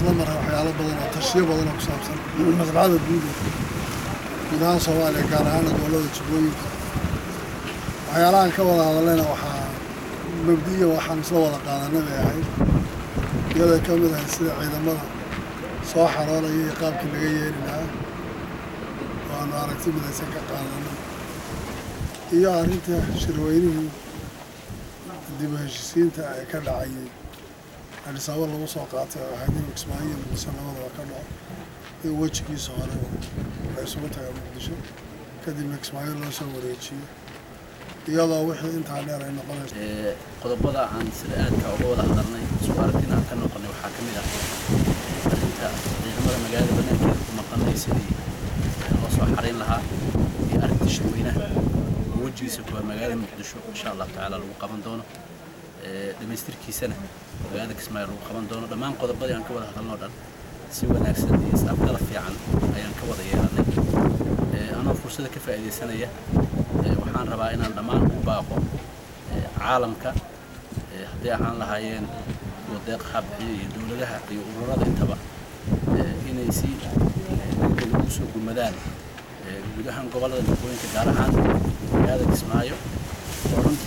isla maray waxyaalo badan oo tashiyo badan oo ku saabsan maslaxada guud guud ahaan soomaaliya gaar ahaan gobollada jubbooyinka waxyaalahan ka wada hadallayna waxaa mabdiya waxaan isla wada qaadanay bay ahayd iyaday ka mid ahayd sida ciidamada soo xaroolaya iyo qaabkii laga yeeli lahaa oo aanu aragti midaysan ka qaadanay iyo arrinta shirweynihii dib u heshisiinta ee ka dhacayay adhisaabo lagu soo qaatay oo ahayd in kismaayo iyo muqdisho labadaba ka dhaco in wejigiisa hore la isugu taga muqdisho kadibna kismaayo loo soo wareejiyo iyadoo wixii intaa dheer ay noqonayso qodobada aan sida aadka uga wada hadalnay isku aragtina aan ka noqonay waxaa ka mid ah arrinta ciidamada magaalada banaankeeda ku maqanay sidii loo soo xarayn lahaa iyo arrinta shirweynaha oo wejigiisa kuwa magaalada muqdisho insha allahu tacaala lagu qaban doono dhamaystirkiisana magaalada kismaayo lagu qaban doono dhammaan qodobadii aan ka wada hadalnoo dhan si wanaagsan iyo is-afgala fiican ayaan ka wada yeelanay anoo fursada ka faa'iidaysanaya waxaan rabaa inaan dhammaan u baaqo caalamka hadday ahaan lahaayeen kuwa deeqaha bixiya iyo dowladaha iyo ururada intaba inay si degdeg ugu soo gurmadaan guud ahaan gobollada jubbooyinka gaar ahaan magaalada kismaayo oo runtii